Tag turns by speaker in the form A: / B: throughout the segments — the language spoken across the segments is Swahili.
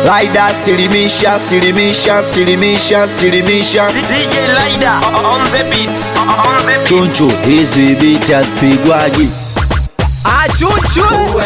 A: Laida silimisha silimisha silimisha silimisha
B: DJ Lida on the beat. On the beat.
A: chunchu hizi biti hazipigwaji
C: Achuchu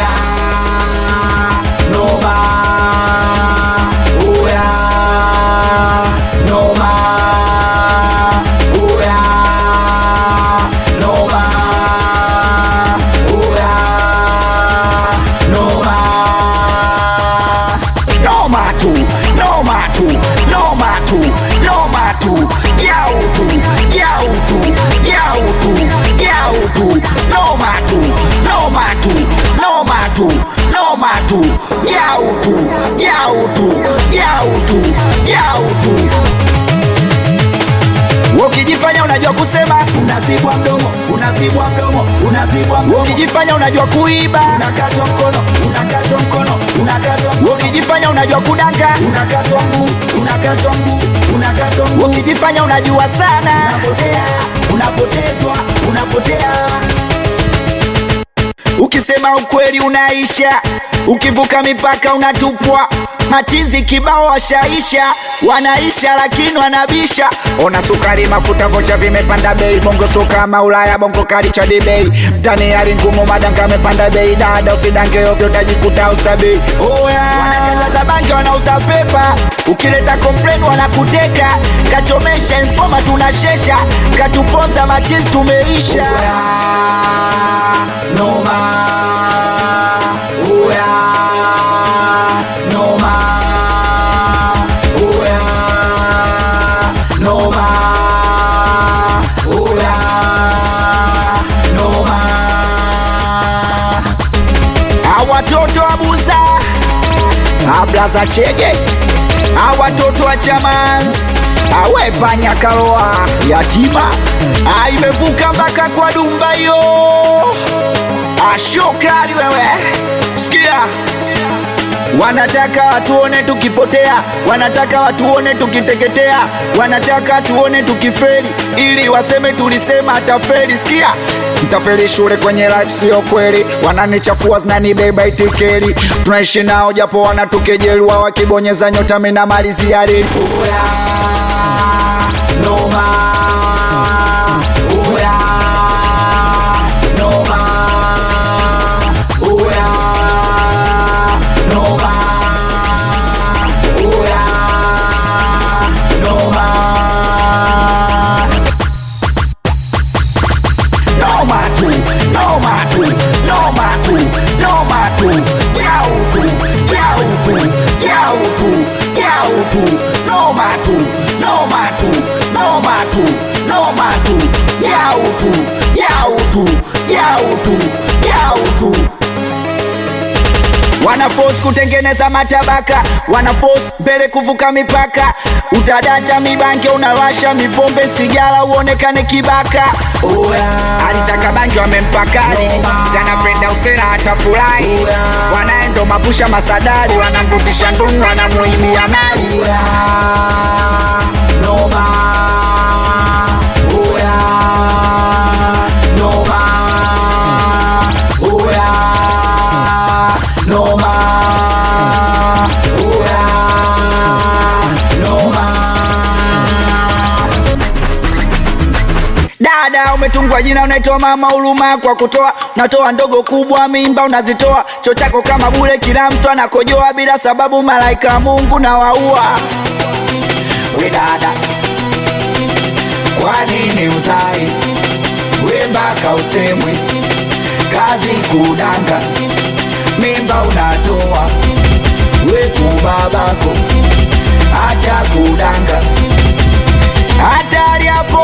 A: noma tu noma tu noma tu noma tu yau tu yau tu yau tu yau tu noma tu noma tu noma tu noma tu yau tu yau tu yau tu yau tu ukijifanya unajua kusema unazibwa mdomo unazibwa mdomo unazibwa mdomo ukijifanya unajua kuiba unakatwa mkono unakatwa mkono unakatwa mkono ukijifanya unajua kudanga unakatwa mguu unakatwa mguu unakatwa mguu ukijifanya unajua sana unapotea unapotezwa unapotea Ukisema ukweli unaisha, ukivuka mipaka unatupwa. Machizi kibao washaisha, wanaisha lakini wanabisha. Ona sukari, mafuta, vocha vimepanda bei. Bongo soka kama Ulaya, bongo kali cha bei. Mtani hali ngumu, madanga amepanda bei. Dada usidange ovyo, utajikuta ustabei. Oya, wanatangaza bangi, wanauza pepa. Ukileta complain wanakuteka, kachomesha informa, tunashesha, katuponza machizi, tumeisha. Noma, oya, noma, oya, noma, oya, noma. Awatoto abuza, ablaza chege, awatoto wa chamans, awepanya kaloa yatima, aimevuka mpaka kwa dumba yo ashokali wewe, sikia wanataka watuone tukipotea, wanataka watuone tukiteketea, wanataka watuone tukifeli, ili waseme tulisema atafeli. Sikia, mtafeli shule kwenye life, sio kweli. Wananichafua zinanibeba itikeli, tunaishi nao japo wanatukejelua, wakibonyeza nyota mina malizia reli. Noma, oya, noma, oya, noma, oya, noma. Noma tu, noma tu, noma tu, noma tu, yau tu, yau tu, yau tu, yau tu, noma tu, noma tu, noma tu, noma tu, yau tu, yau tu, yau tu, yau tu. Wanaforce kutengeneza matabaka, wanaforce mbele kuvuka mipaka. Utadata mibanke, unawasha mipombe, sigara uonekane kibaka. Alitaka bangi wamempakali, zanapenda usera hata furahi. Wanaendo mapusha masadari, wanamrudisha ndunu, wanamuibia mali. Noma, oya, noma, oya, noma, oya, noma. Dada umetungwa jina unaitwa mama huruma kwa kutoa natoa ndogo kubwa mimba unazitoa cho chako kama bure kila mtu anakojoa bila sababu malaika wa Mungu na waua we dada kwa nini uzai we mpaka usemwe kazi kudanga mimba unatoa we kubabako acha kudanga hatari hapo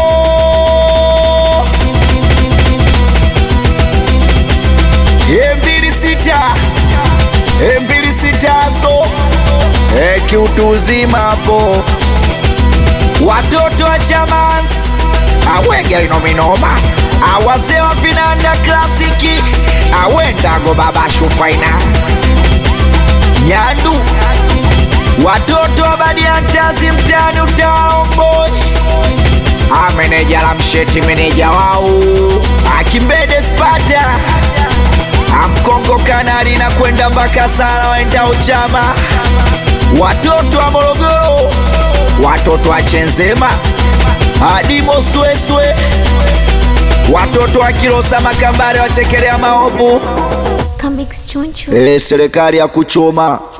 A: mbili sita mbili sita so e, kiutu uzima hapo watoto wa chamans awege inominoma awazee wa vinanda klasiki awendago baba shufaina nyandu watoto wa badiantazi mtani utawaomboi ameneja la msheti meneja wao akimbede spata amkongo kanali na kwenda mpaka sana waenda uchama watoto wa morogoro watoto wa chenzema hadi mosweswe watoto wa kilosa makambare wachekelea maovu
D: Comics Chunchu.
A: e, serikali ya kuchoma